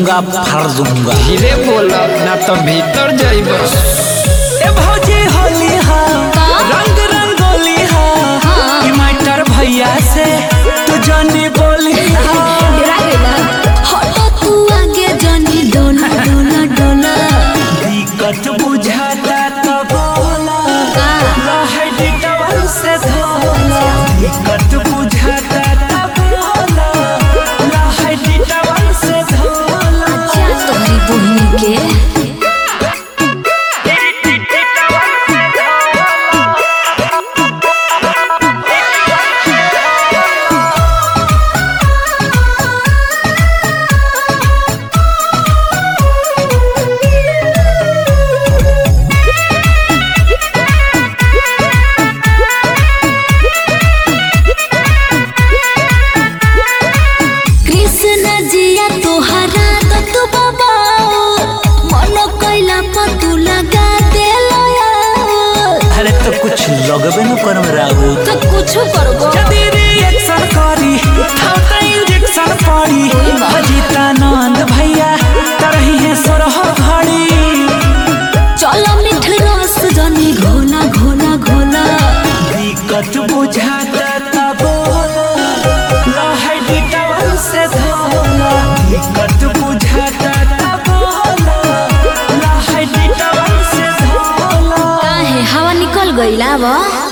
दूंगा फाड़ दूंगा धीरे बोला ना तो भीतर जाइब ए भौजी होली हा रंग रंगोली हा हाँ। ई मास्टर भैया से तू जानी बोली हा डरा गइला हटो तू आगे जनी डोला डोला डोला दिक्कत बुझाता तो बोला का? रहे डिटवल से धोला दिक्कत बुझाता तो बोला रहे डिटवल से धोला क्या तोहरी बहिनी के कृष्ण जिया तोहरा तो तू बाबा मन कैला पर तू लगा दे अरे तो कुछ लगबे न करम राहु तो कुछ करबो जदी रिएक्शन करी हम तो इंजेक्शन पड़ी अजितानंद भैया तरही है सोरह घड़ी चलो मिठ रस जनी घोला घोला घोला दिक्कत बुझाता ता बोला लहै डिटवल से धोला दिक्कत बुझाता ता बोला लहै डिटवल से धोला काहे हवा निकल गइला बा